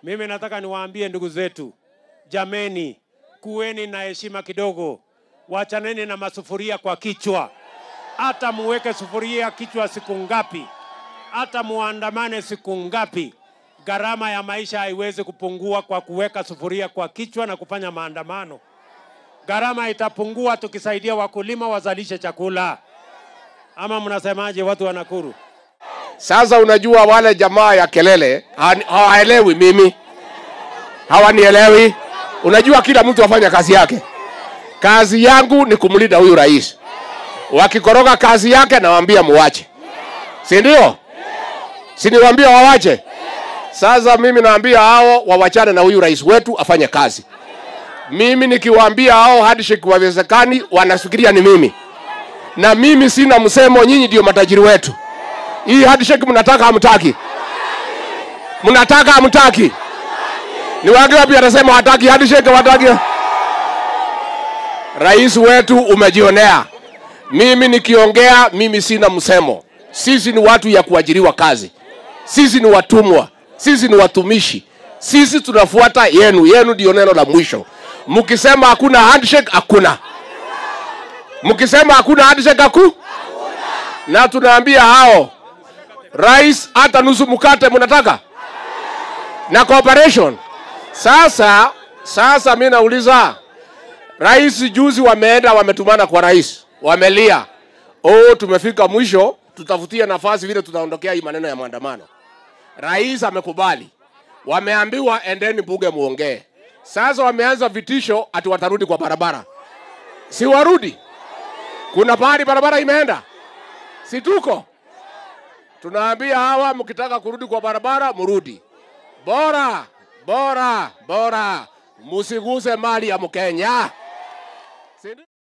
Mimi nataka niwaambie ndugu zetu, jameni, kuweni na heshima kidogo, wachaneni na masufuria kwa kichwa. Hata muweke sufuria kichwa siku ngapi, hata muandamane siku ngapi, gharama ya maisha haiwezi kupungua kwa kuweka sufuria kwa kichwa na kufanya maandamano. Gharama itapungua tukisaidia wakulima wazalishe chakula. Ama mnasemaje, watu wa Nakuru? Sasa unajua wale jamaa ya kelele hawani- hawaelewi mimi, hawanielewi. Unajua kila mtu afanya kazi yake. Kazi yangu ni kumlinda huyu rais. Wakikoroga kazi yake, nawaambia muwache, si ndio? Si niwaambia wawache? Sasa mimi naambia hao wawachane na huyu rais wetu afanye kazi. Mimi nikiwaambia hao handshake wawezekani, wanafikiria ni mimi, na mimi sina msemo. Nyinyi ndio matajiri wetu. Hii handshake mnataka hamtaki? Mnataka hamtaki? Ni wangapi atasema hataki handshake hataki? Rais wetu umejionea. Mimi nikiongea mimi sina msemo. Sisi ni watu ya kuajiriwa kazi. Sisi ni watumwa. Sisi ni watumishi. Sisi tunafuata yenu. Yenu ndio neno la mwisho. Mkisema hakuna handshake hakuna. Mkisema hakuna handshake haku na tunaambia hao rais hata nusu mkate mnataka na cooperation. Sasa sasa mi nauliza rais, juzi wameenda wametumana kwa rais, wamelia oh, tumefika mwisho, tutafutie nafasi vile tutaondokea hii maneno ya maandamano. Rais amekubali, wameambiwa endeni bunge muongee. Sasa wameanza vitisho ati watarudi kwa barabara, si warudi? Kuna pahali barabara imeenda, si tuko tunaambia hawa, mkitaka kurudi kwa barabara mrudi, bora bora bora, musiguse mali ya Mkenya. Si ndio?